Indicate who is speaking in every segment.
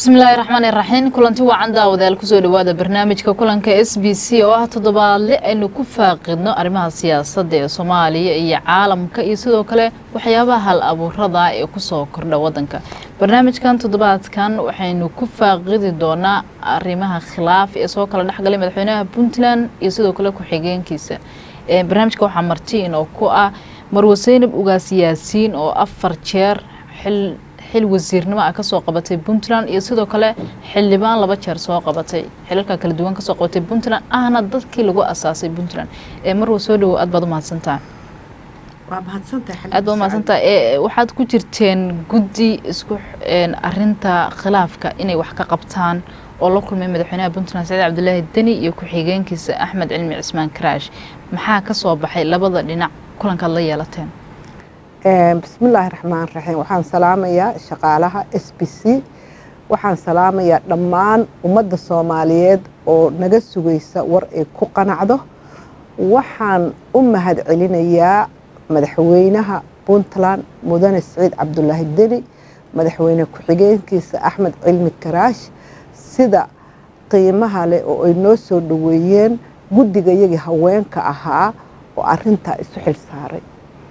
Speaker 1: bismillaahi raxmaan iraxiim kulanti wacan daawadayaal kusoo dhawaada barnaamijka kulanka s b c oo ah toddobaadle aynu ku faaqidno arrimaha siyaasadda ee soomaaliya iyo caalamka iyo sidoo kale waxyaabaha hal abuurada ee kusoo kordha wadanka barnaamijkan toddobaadkan waxaynu ku faaqidi doonaa arrimaha khilaaf ee soo kala dhexgalay madaxweynaha puntland iyo sidoo kale ku-xigeenkiisa barnaamijka waxaa martiin oo ku ah marwe seynab ugaas yaasiin oo afar jeer xil xil wasiirnimo ah kasoo qabatay puntland iyo sidoo kale xildhibaan laba jeer soo qabatay xilalka kala duwan kasoo qabatay puntland ahna dadkii lagu asaasay puntland ee marwa soo dhawo aad baad umahadsantaha aad baad umahadsantaha waxaad ku jirteen guddi isku arinta khilaafka inay wax ka qabtaan oo la kulmay madaxweynaha puntland saciid cabdilaahi deni iyo ku-xigeenkiisa axmed cilmi cismaan karaash maxaa kasoo baxay labada dhinac kulankaad la yeelateen
Speaker 2: bismillaahi raxmaan raxiim waxaan salaamayaa shaqaalaha s b c waxaan salaamayaa dhammaan ummadda soomaaliyeed oo naga sugaysa war ay ku qanacdo waxaan u mahad celinayaa madaxweynaha puntland mudane siciid cabdulaahi deni madaxweyne ku-xigeenkiisa axmed cilmi karaash sida qiimaha leh oo ay noo soo dhoweeyeen guddigayagii haweenka ahaa oo arintaa isu xil saaray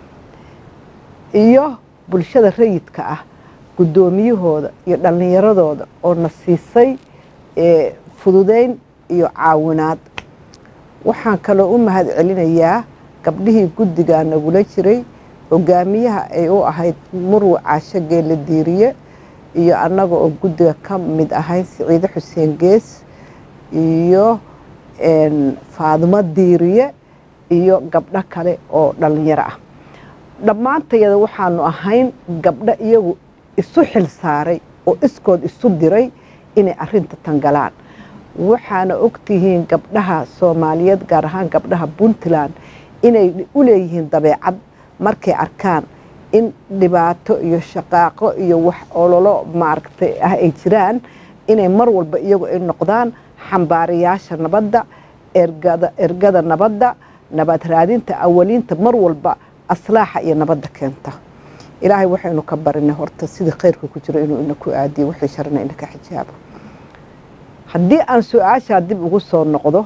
Speaker 2: iyo bulshada rayidka ah guddoomiyahooda iyo dhallinyaradooda oo na siisay fududeyn iyo caawinaad waxaan kaloo u mahad celinayaa gabdhihii guddigaa nagula jiray hogaamiyaha ay u ahayd murwe caasho geelle diiriye iyo annaga oo guddiga ka mid ahayn siciide xuseen gees iyo faadimo diiriye iyo gabdho kale oo dhallinyaro ah dhammaantayada waxaanu ahayn gabdho iyagu isu xil saaray oo iskood isu diray inay arinta tangalaan waxaana ogtihiin gabdhaha soomaaliyeed gaar ahaan gabdhaha puntland inay u leeyihiin dabeecad markay arkaan in dhibaato iyo shaqaaqo iyo wax ololo maaragtay ah ay jiraan inay mar walba iyagu ay noqdaan xambaarayaasha nabadda ergada nabadda nabad raadinta awaliinta mar walba aslaaxa iyo nabadda keenta ilaahay waxaynu ka barinay horta sidii khayrka ku jiro inuu ina ku aadiyo wixii sharna ina ka xijaabo haddii aan su-aashaa dib ugu soo noqdo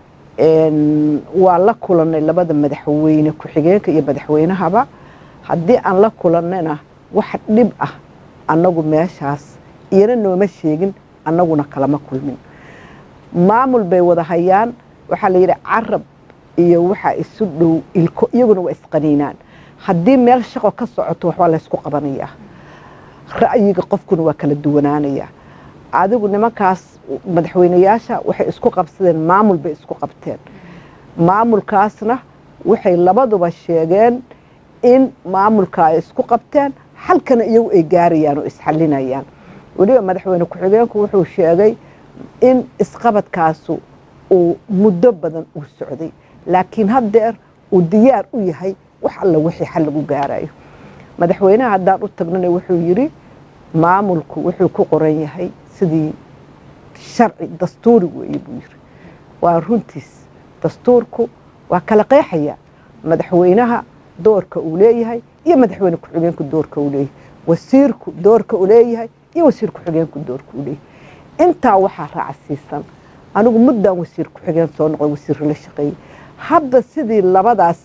Speaker 2: waa la kulanay labada madaxweyne ku-xigeenka iyo madaxweynahaba haddii aan la kulannayna wax dhib ah annagu meeshaas iyana nooma sheegin annaguna kalama kulmin maamul bay wada hayaan waxaa la yidhi carab iyo waxaa isu dhow ilko iyaguna waa isqaniinaan haddii meel shaqo ka socoto waxbaa laysku qabanayaa ra'yiga qofkuna waa kala duwanaanayaa adigu nimankaas madaxweyneyaasha waxay isku qabsadeen maamul bay isku qabteen maamulkaasna waxay labaduba sheegeen in maamulka ay isku qabteen xalkana iyagu ay gaarayaan oo isxalinayaan weliba madaxweyne ku-xigeenku wuxuu sheegay in isqabadkaasu uu muddo badan uu socday laakiin haddeer uu diyaar u yahay wax alla wixii xal lagu gaarayo madaxweynaha haddaan u tagnana wuxuu yidhi maamulku wuxuu ku qoran yahay sidii sharci dastuuri weeye buu yidhi waa runtiis dastuurku waa kala qeexaya madaxweynaha doorka uu leeyahay iyo madaxweyne ku-xigeenku doorka uu leeyahay wasiirku doorka uu leeyahay iyo wasiir ku-xigeenku doorka uu leeyahay intaa waxaa raacsiisan anigu muddaan wasiir ku-xigeen soo noqday wasiirka la shaqeeyey hadda sidii labadaas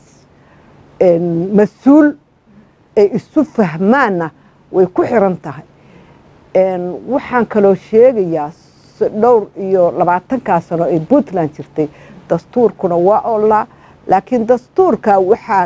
Speaker 2: mas-uul ay isu fahmaanna way ku xiran tahay waxaan kaloo sheegayaa dhowr iyo labaatankaa sano ay puntland jirtay dastuurkuna waa olaa laakiin dastuurka waxaa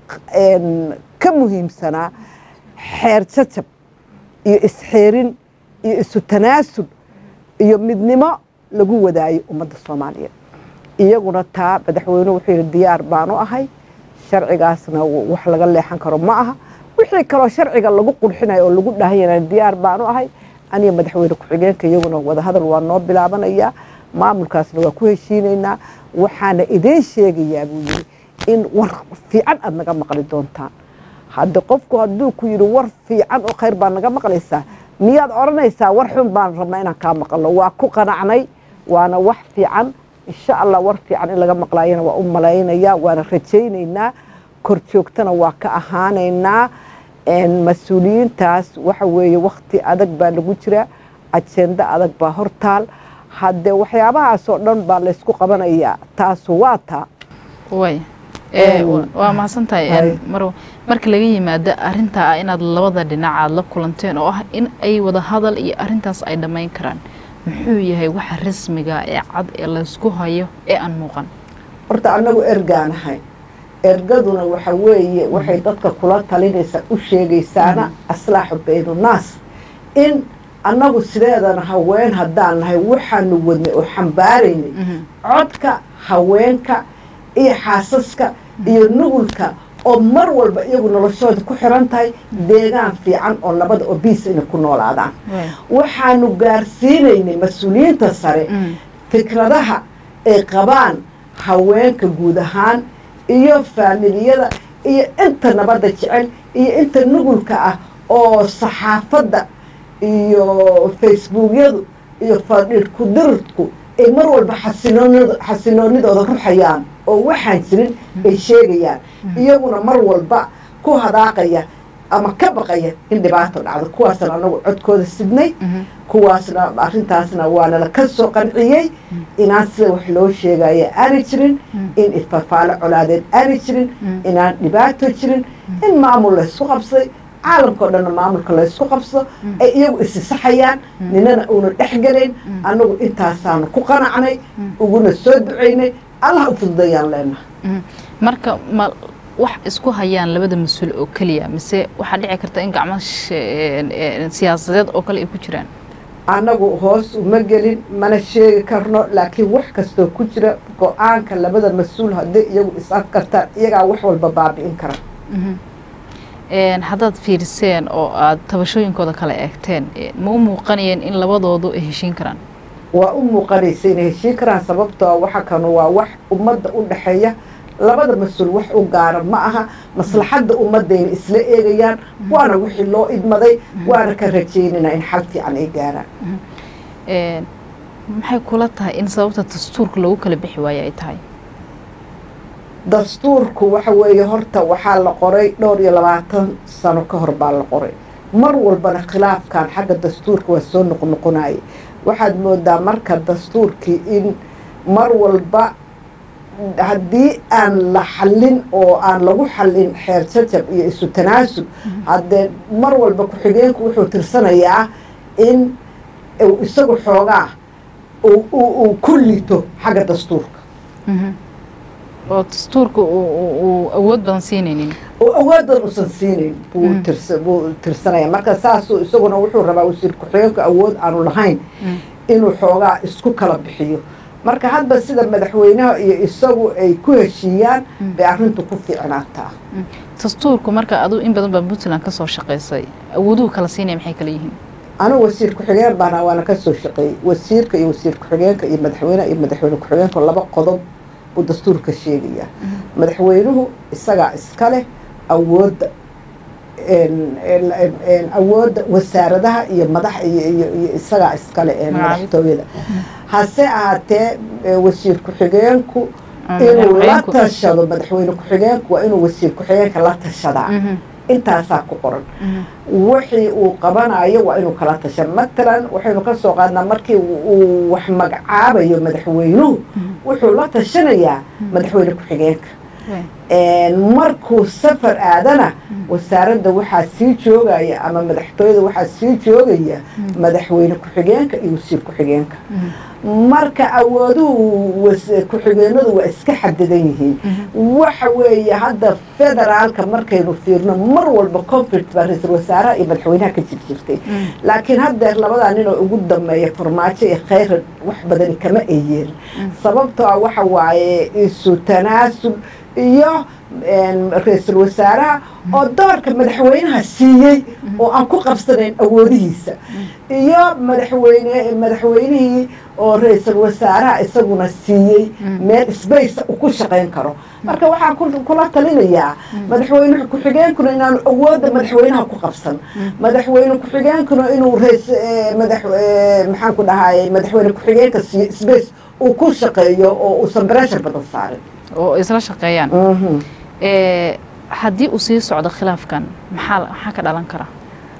Speaker 2: ka muhiimsanaa xeer jajab iyo isxeerin iyo isu tanaasul iyo midnimo lagu wadaayo ummadda soomaaliyeed iyaguna taa madaxweynuhu wuxuu yidhi diyaar baanu ahay sharcigaasna wax laga leexan karo ma aha wixii kaloo sharciga lagu qurxinayo oo lagu dhahayana diyaar baanu ahay aniga madaxweyne ku-xigeenka iyaguna wadahadal waa noo bilaabanayaa maamulkaasna waa ku heshiinaynaa waxaana idiin sheegayaa buu yidhi in war fiican aada naga maqli doontaan hadde qofku hadduu ku yidhi war fiican oo khayr baa naga maqlaysaa miyaad odhanaysaa war xun baan rabnaa inaan kaa maqalno waa ku qanacnay waana wax fiican insha allah war fiican in laga maqlaayana waa u malaynayaa waana rajaynaynaa kor joogtana waa ka ahaanaynaa mas-uuliyiintaas waxa weeye wakti adag baa lagu jiraa ajendo adag baa hortaal haddee waxyaabahaasoo dhan baa laysku qabanayaa taasu waa taa
Speaker 1: way waa mahadsan tahay mar marka laga yimaado arrintaa ah inaad labada dhinac aad la kulanteen oo ah in ay wada hadal iyo arrintaas ay dhammayn karaan muxuu yahay waxa rasmiga ee cad ee laysku hayo ee aan muuqan
Speaker 2: horta annagu ergaanahay ergaduna waxa weeye waxay dadka kula talinaysaa u sheegaysaana aslaaxu baynunaas in annagu sideedana haween haddaan nahay waxaanu wadnay oo xambaaraynay codka haweenka iyo xaasaska iyo nugulka oo mar walba iyagu noloshooda ku xiran tahay deegaan fiican oo nabada oo biis inay ku noolaadaan waxaanu gaarsiinaynay mas-uuliyiinta sare fikradaha ay qabaan haweenka guud ahaan iyo faamiliyada iyo inta nabadda jecel iyo inta nugulka ah oo saxaafadda iyo facebookyadu iyo fadhiir ku-dirirku ay mar walba xasinoonidooda ruxayaan oo waxaan jirin ay sheegayaan iyaguna mar walba ku hadaaqaya ama ka baqaya in dhibaato dhacdo kuwaasna anagu codkooda sidnay kuwaasna arrintaasna waanala ka soo qanciyey inaan sida wax loo sheegaya aanay jirin in ifafaalo colaadeed aanay jirin inaan dhibaato jirin in maamul laysku qabsay caalamkao dhanna maamulka laysku qabso ay iyagu isisaxayaan ninana uuna dhexgelayn annagu intaasaanu ku qanacnay uguna soo ducaynay allah u fududayaan leenaha
Speaker 1: marka ma wax isku hayaan labada mas-uul oo keliya mise waxaa dhici karta in gacmo siyaasadeed oo kale ay ku jiraan
Speaker 2: annagu hoos uma gelin mana sheegi karno laakiin wax kastoo ku jira go-aanka labada mas-uul hadday iyagu is-ad kartaan iyagaa wax walba baabi'in kara
Speaker 1: haddaad fiiriseen oo aada tabashooyinkooda kala eegteen ma u muuqanayeen in labadoodu ay heshiin karaan
Speaker 2: waa u muuqanaysa inay heshiin karaan sababtoo waxa kanu waa wax ummadda u dhexeeya labada mas-uul wax u gaara ma aha maslaxadda ummadayna isla eegayaan waana wixii loo idmaday waana ka rajaynayna in xal fiican ay gaaraan
Speaker 1: maxay kula tahay in sababta dastuurka lagu kala bixi waayo ay tahay
Speaker 2: dastuurku waxa weeye horta waxaa la qoray dhowr iyo labaatan sano ka hor baa la qoray mar walbana khilaafkan xagga dastuurka waa soo noqnoqonayay waxaad moodaa marka dastuurkii in mar walba haddii aan la xallin oo aan lagu xallin xeer jajab iyo isu tanaasub haddee mar walba ku-xigeenku wuxuu tirsanayaa in isagu xoogaa uu ku liito xagga dastuurka
Speaker 1: oo dastuurka uu awood badan siinaynin
Speaker 2: oo awood badan usan siinayn buu tirsanaya marka saasuu isaguna wuxuu rabaa wasiir ku-xigeenku awood aanu lahayn inuu xoogaa isku kala bixiyo marka hadba sida madaxweynaha iyo isagu ay ku heshiiyaan bay arrintu ku fiicnaataa
Speaker 1: dastuurku marka aduu in badan baa puntland ka soo shaqaysay awooduhu kala siinaya maxay kala yihiin
Speaker 2: anigu wasiir ku-xigeen baana waana ka soo shaqeeyey wasiirka iyo wasiir ku-xigeenka iyo madaxweyneha iyo madaxweyne ku-xigeenka laba qodob buu dastuurka sheegayaa madaxweynuhu isagaa iska leh awoodda awoodda wasaaradaha iyo madax iyo isagaa iskale madaxtooyada hase ahaatee wasiir ku-xigeenku inuu la tashado madaxweyne ku-xigeenku waa inuu wasiir ku-xigeenka la tashadaa intaasaa ku qoran wixii uu qabanayo waa inuu kala tasha matalan waxaynu ka soo qaadnaa markii uu wax magacaabayo madaxweynuhu wuxuu la tashanayaa madaxweyne ku-xigeenka markuu safar aadana wasaaradda waxaa sii joogaya ama madaxtooyada waxaa sii joogaya madaxweyne ku-xigeenka iyo wasiir ku-xigeenka marka awooduhu ku-xigeenadu waa iska xadidan yihiin waxa weeye hadda federaalka markaynu fiirno mar walba conflict baa ra-iisul wasaaraha iyo madaxweynaha ka jir jirtay laakiin haddeer labadaa nin oo ugu dambeeya farmaajo iyo khayran wax badani kama ay yeelin sababtoo ah waxa waaye isu tanaasul iyo ra-iisul wasaaraha oo doorka madaxweynaha siiyey oo aan ku qabsanayn awoodihiisa iyo madaxweyne madaxweynihii oo ra-iisul wasaaraha isaguna siiyey meel sbace uu ku shaqayn karo marka waxaan kula talinayaa madaxweyne ku-xigeenkuna inaanu awoodda madaxweynaha ku qabsan madaxweyne ku-xigeenkuna inuu rs mada maxaan ku dhahaye madaxweyne ku-xigeenka siiyo sbace uu ku shaqeeyo oo uusan breshar badan saarin
Speaker 1: oo isla shaqeeyaan haddii uu sii socdo khilaafkan maxaa maxaa ka dhalan kara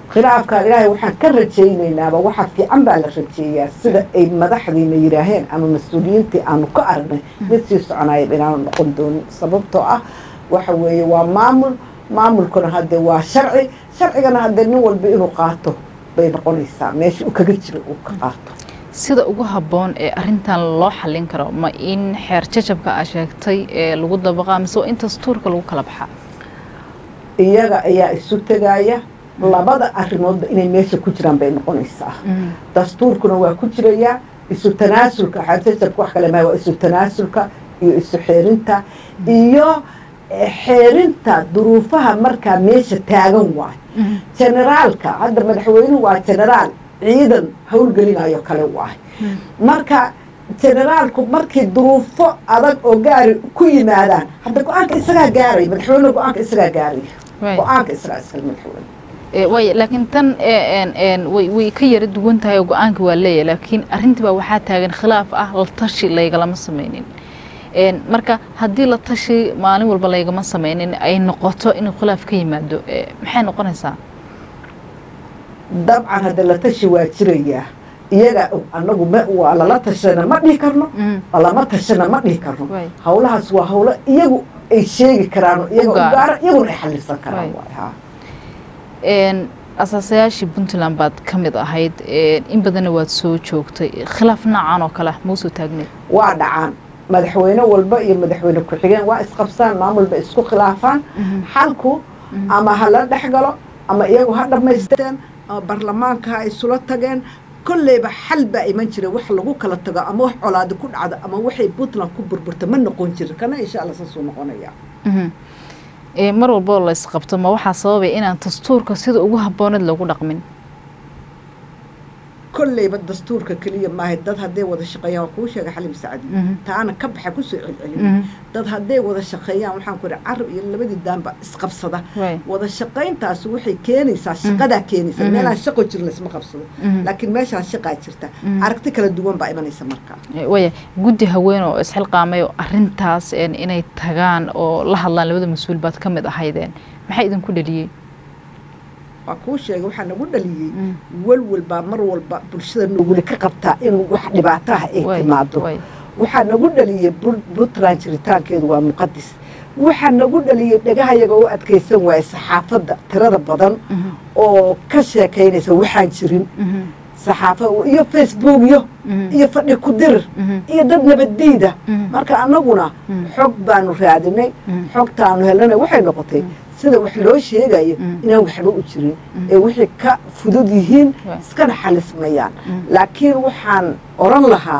Speaker 2: khilaafkaa ilaahay waxaan ka rajaynaynaba waxa fiican baa la rajeeyaa sida ay madaxdiina yidhaaheen ama mas-uuliyiintii aanu ka aragnay mid sii soconaya inaanu noqon doonin sababtoo ah waxa weeye waa maamul maamulkuna haddee waa sharci sharcigana haddee nin walba inuu qaato bay noqonaysaa meesha uu kaga jira uu ka qaato
Speaker 1: sida ugu habboon ee arintan loo xallin karo ma in xeer jajabka aa sheegtay ee lagu dabaqaa mise waa in dastuurka lagu kala baxaa
Speaker 2: iyaga ayaa isu tegaya labada arrimoodba inay meesha ku jiraan bay noqonaysaa dastuurkuna waa ku jirayaa isu tanaasulka xeerjajabka wax kale maha waa isu tanaasulka iyo isu xeerinta iyo xeerinta duruufaha markaa meesha taagan waayo generaalka hadda madaxweynuhu waa generaal ciidan howlgelinayo kale waayo marka generaalku markii duruufo adag oo gaari ku yimaadaan hadda go-aanka isagaa gaaraya madaxweyne go-aanka isagaa gaaraya go-aanka isagaa iskale madaxweyne
Speaker 1: way laakiin tan way way ka yara duwan tahay oo go-aanka waa leeyahay laakiin arrintii baa waxaa taagan khilaaf ah la tashi laygalama sameynin marka haddii la tashi maalin walba laygama sameynin ay noqoto inuu khilaaf ka yimaado maxay noqonaysaa
Speaker 2: dabcan hadda la tashi waa jirayaa iyaga anagu waa lala tashana ma dhihi karno lama tashana ma dhihi karno hawlahaas waa hawlo iyagu ay sheegi karaan iyaga u gaara iyaguna ay xalisan karaan
Speaker 1: asaasayaashii puntland baad ka mid ahayd in badanna waad soo joogtay khilaaf noocan oo kale mausoo taagneed
Speaker 2: waa dhacaan madaxweyne walba iyo madaxweyne ku-xigeen waa isqabsaan maamulba isku khilaafaan xalku ama ha la dhex galo ama iyagu ha dhammaysteen ama baarlamaanka ha isula tageen kolleyba xal baa iman jira wax lagu kala tago ama wax colaadi ku dhacdo ama waxay puntland ku burburta ma noqon jirin kana insha alla saasuu noqonaya
Speaker 1: mar walboo la isqabto ma waxaa sababay inaan dastuurka sida ugu habbooneed lagu dhaqmin
Speaker 2: kolleyba dastuurka keliya maahay dad hadday wada shaqeeyaan waa kuu sheega xalim sacdi taana ka baxa kusoo celcelin dad hadday wada shaqeeyaan waxaan ku ihi carab iyo labadii daanba isqabsada wada shaqayntaasi waxay keenaysaa shaqadaa keenaysa meelaan shaqo jir laysma qabsado laakiin meeshaan shaqaa jirta aragti kala duwan baa imanaysa markaa
Speaker 1: waya guddi haween oo isxilqaamay oo arrintaas inay tagaan oo la hadlaan labada mas-uul baad ka mid ahaydeen maxaa idinku dhaliyey
Speaker 2: waa kuu sheegay waxaa nagu dhaliyey walwal baa mar walba bulshada nuguli ka qabtaa in wax dhibaataha ay timaado waxaa nagu dhaliyey puntland jiritaankeedu waa muqadis waxaa nagu dhaliyey dhagahayaga u adkaysan waaya saxaafadda tirada badan oo ka sheekaynaysa waxaan jirin saxaafa iyo facebookyo iyo fadhi ku dirir iyo dad nabaddiida marka annaguna xog baanu raadinay xogtaanu helnay waxay noqotay sida wax loo sheegayo inaan waxba u jirin ee wixii ka fudud yihiin iskana xalismayaan laakiin waxaan oran lahaa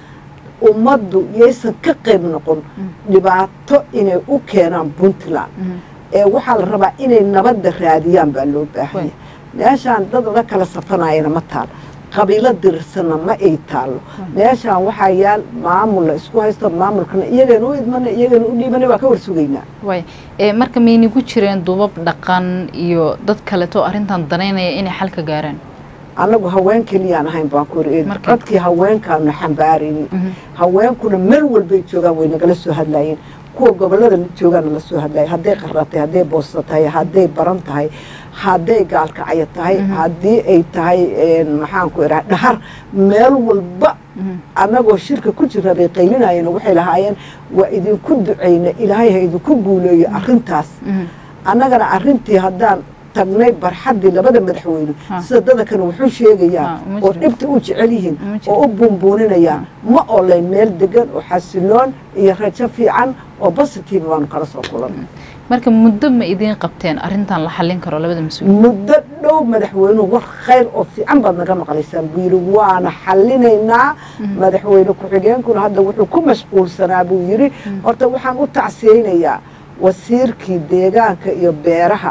Speaker 2: ummaddu yaysan ka qayb noqon dhibaato inay u keenaan puntland ee waxaa la rabaa inay nabadda raadiyaan baa loo baahanya meeshaan dad la kala safanayana ma taal qabiilo dirirsanna ma ay taallo meeshaan waxaa yaal maamul la isku haysto maamulkana iyagana u idmana iyagana u dhiibana waa ka warsugaynaa
Speaker 1: way marka maynigu jireen dubab dhaqan iyo dad kaleto arrintan danaynaya inay xal ka gaaraan
Speaker 2: annagu haween keliyaan ahayn baan ku iri codkii haweenkaanu xambaarayni haweenkuna meel walbay joogaan way nagala soo hadlaayeen kuwa gobollada joogaana la soo hadlaaya hadday qarratay hadday boosta tahay hadday baran tahay hadday gaalkacyo tahay haddii ay tahay maxaan ku idhaha dhahar meel walba annagoo shirka ku jira bay qaylinayeen waxay lahaayeen waa idinku ducayna ilaahay ha idinku guuleeyo arrintaas annagana arrintii haddaan tagnay barxaddii labada madaxweyne sida dadakana wuxuu sheegayaan oo dhibta u jecel yihiin oo u buunbuuninayaan ma olayn meel degan oo xasiloon iyo rajo fiican oo basitiiba baanu kala soo kulanay
Speaker 1: marka muddo ma idiin qabteen arrintan la xallin karo labada mas-uul
Speaker 2: muddo dhow madaxweynuhu war khayr oo fiican baad naga maqlaysaan buu yidhi waana xallinaynaa madaxweyne ku-xigeenkuna hadda wuxuu ku mashquulsanaa buu yidhi horta waxaan u tacsiyeynayaa wasiirkii deegaanka iyo beeraha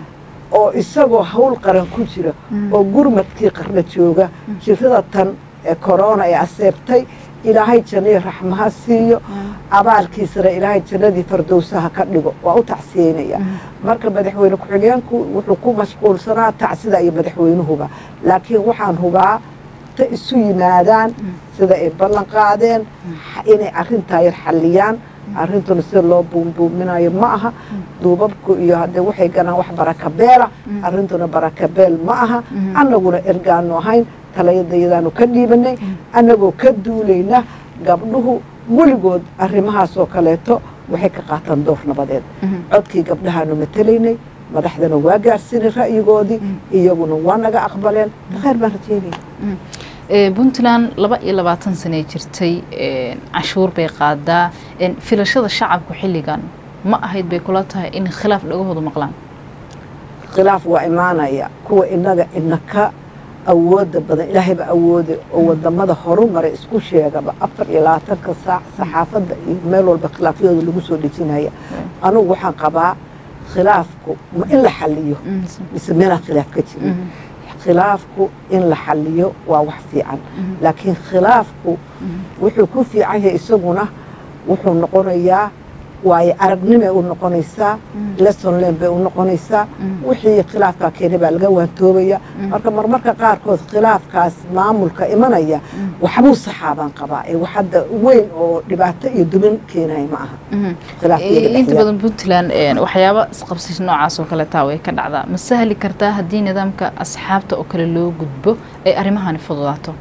Speaker 2: oo isagoo hawl qaran ku jira oo gurmadkii qarna jooga jirada tan ee korona ee aseebtay ilaahay jannadii raxmaha siiyo abaalkiisana ilaahay jannadii fardowsaha ka dhigo waa u tacsiyeynaya marka madaxweyne ku-xigeenku wuxuu ku mashquulsanaa tacsida iyo madaxweynuhuba laakiin waxaan hubaa ta isu yimaadaan sida ay ballan qaadeen inay arrintaa yar xalliyaan arrintuna sida loo buumbuuminayo ma aha duubabku iyo haddee waxay ganaan wax barakabeela arrintuna barakabeel ma aha annaguna ergaanu ahayn talayadayadaanu ka dhiibanay annagoo ka duulayna gabdhuhu weligood arrimahaasoo kaleeto waxay ka qaataan door nabadeed codkii gabdhahaanu matelaynay madaxdana waa gaarsiinay ra'yigoodii iyaguna waa naga aqbaleen khayr baan rajeynaya
Speaker 1: puntland laba iyo labaatan sanay jirtay cashuur bay qaadaa filashada shacabku xilligan ma ahayd bay kula tahay in khilaaf dhagahoodu maqlaan
Speaker 2: khilaaf waa imaanaya kuwa inaga inaka awooda badan ilaahayba awoode oo wadamada horumaray isku sheegaba afar iyo labaatanka saac saxaafadda iyo meel walba khilaafyadooda lagu soo dhejinaya anugu waxaan qabaa khilaafku ma in la xaliyo mise meelaan khilaaf ka jirin khilaafku in la xaliyo waa wax fiican laakiin khilaafku wuxuu ku fiican yahay isaguna wuxuu noqonayaa waayo aragnimay u noqonaysaa lesonlen bay u noqonaysaa wixii khilaafkaa keenay baa laga waantoobaya marka marmarka qaarkood khilaafkaas maamulka imanaya waxbuu saxaabaan qabaa ee wax hadda weyn oo dhibaato iyo dumin keenaya ma aha
Speaker 1: inta badan puntland waxyaaba isqabsasho noocaas oo kale taa way ka dhacdaa ma sahli kartaa haddii nidaamka asxaabta oo kale loo gudbo ay arrimahani fududaato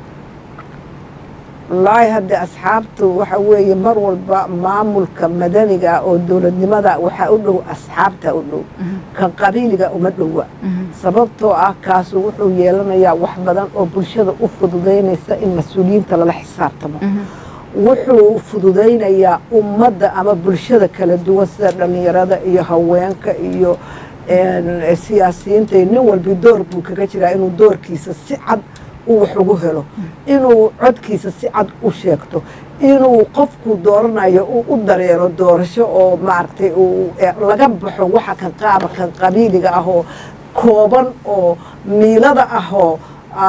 Speaker 2: wallaahi haddee asxaabtu waxa weeye mar walba maamulka madaniga oo dowladnimada waxaa u dhow asxaabta u dhow kan qabiiliga uma dhowa sababtoo ah kaasu wuxuu yeelanayaa wax badan oo bulshada u fududaynaysa in mas-uuliyiinta lala xisaabtamo wuxuu fududaynayaa ummadda ama bulshada kala duwan sida dhallinyarada iyo haweenka iyo siyaasiyiinta nin walbi door buu kaga jiraa inuu doorkiisa si cad uu wax ugu helo inuu codkiisa si cad u sheegto inuu qofku dooranayo uu u dareero doorasho oo maaragtay laga baxo waxa kan qaaba kan qabiiliga ah oo kooban oo miilada ah oo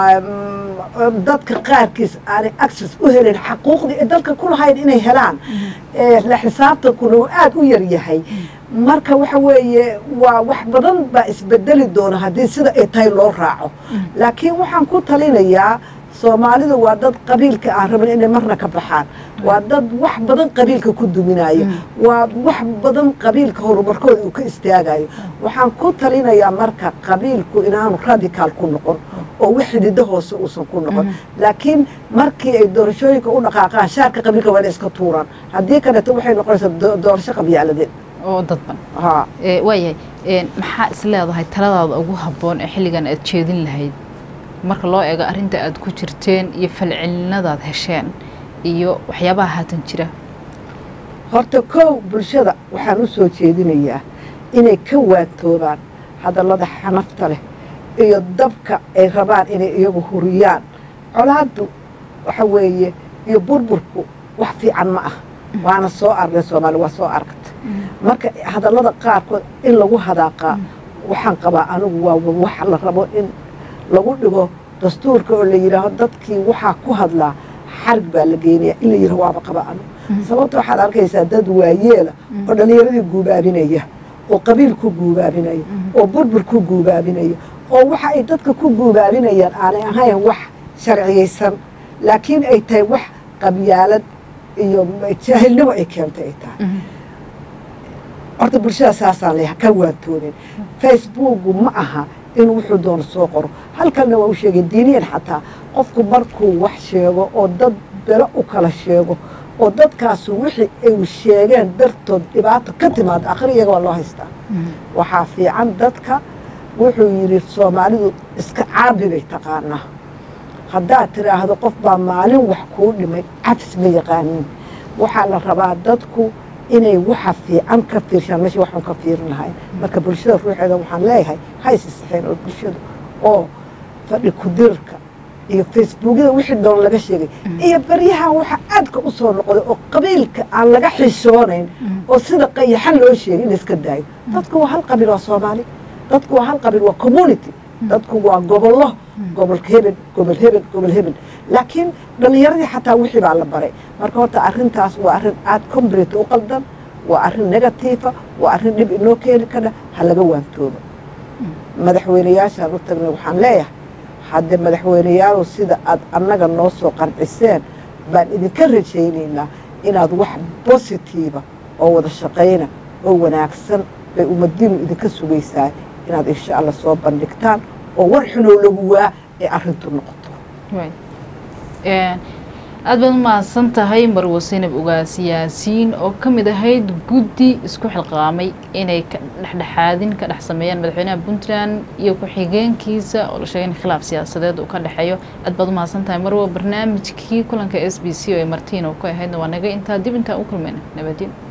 Speaker 2: dadka qaarkiis aanay access u helin xaquuqdii ay dalka ku lahayn inay helaan la xisaabtankuna uu aada u yar yahay marka waxa weeye waa wax badan baa isbedeli doona haddii sida ay tahay loo raaco laakiin waxaan ku talinayaa soomaalidu waa dad qabiilka aan rabin inay marna ka baxaan waa dad wax badan qabiilka ku duminaya waa wax badan qabiilka horumarkooda uu ka istaagayo waxaan ku talinayaa marka qabiilku inaanu radicaal ku noqon oo wax xidido hoose uusan ku noqon laakiin markii ay doorashooyinka u dhaqaaqaan shaarka qabiilka waa inay iska tuuraan haddii kaleeto waxay noqonaysaa doorasho qabyaaladeed
Speaker 1: oo dadban waayahay maxaa is leedahay taladaada ugu habboon ee xilligan aad jeedin lahayd marka loo eego arrinta aad ku jirteen iyo falcelinadaad hesheen iyo waxyaabaha haatan jira
Speaker 2: horta kow bulshada waxaan u soo jeedinayaa inay ka waantoobaan hadallada xanafta leh iyo dabka ay rabaan inay iyagu huriyaan colaaddu waxa weeye iyo burburku wax fiican ma ah waana soo arnay soomaali waa soo aragta marka hadallada qaarkood in lagu hadaaqaa waxaan qabaa anigu waa wax la rabo in lagu dhigo dastuurka oo la yidhaaho dadkii waxaa ku hadlaa xarig baa la geynaya in la yidhaho waaba qaba anigu sababta waxaad arkaysaa dad waayeela oo dhallinyaradii guubaabinaya oo qabiil ku guubaabinaya oo burbur ku guubaabinaya oo waxa ay dadka ku guubaabinayaan aanay ahayn wax sharciyaysan laakiin ay tahay wax qabyaalad iyo jaahilnimo ay keentay ay tahay horta bulshada saasaan leeyaha ka waantoonin facebooku ma aha inuu wuxuu doono soo qoro halkalna waa u sheegay diiniyan xataa qofku markuu wax sheego oo dad belo u kala sheego oo dadkaasu wixii ay sheegeen dartood dhibaato ka timaado akhri iyaga waa loo haystaa waxaa fiican dadka wuxuu yidhi soomaalidu iska caabi bay taqaanaa haddaad tidhaahdo qof baa maalin wax kuu dhimay cafis ma yaqaanin waxaa la rabaa dadku inay waxa fiican ka fiirshaan meesha waxaan ka fiirin lahayn marka bulshada ruuxeeda waxaan leeyahay ha isisixeen oo bulshadu oo fadhi kudirka iyo facebookyada wixii doon laga sheegay iyo baryahan waxa aadka u soo noqday oo qabiilka aan laga xishoonayn oo sida qayaxan loo sheegay in iska daayo dadku waa hal qabiil waa soomaali dadku waa hal qabiil waa community dadku waa gobollo gobolka hebel gobol hebel gobol hebel laakiin dhallinyaradii xataa wixii baa la baray marka horta arrintaas waa arrin aad combrate u qaldan waa arrin negatiifa waa arrin dhib inoo keeni kadha ha laga waantoobo madaxweyneyaashaan u tagnay waxaan leeyahay haddee madaxweyneyaalow sida aad annaga noo soo qanciseen baan idinka rajaynaynaa inaad wax bositiiva oo wada shaqayna oo wanaagsan bay ummadiinu idinka sugaysaa inaad insha allah soo bandhigtaan oo war xunoo lagu waa ee arrintu noqoto
Speaker 1: aad baad u mahadsan tahay marwo sinab ugaas yaasiin oo ka mid ahayd guddi isku xilqaamay inay dhexdhexaadin ka dhex sameeyaan madaxweynaha puntland iyo ku-xigeenkiisa oo la sheegay in khilaaf siyaasadeed uu ka dhexeeyo aad baad u mahadsan tahay marwo barnaamijkii kulanka s b c oo ay martiin oo ku ahaydna waa naga intaa dib intaa u kulmayna nabadin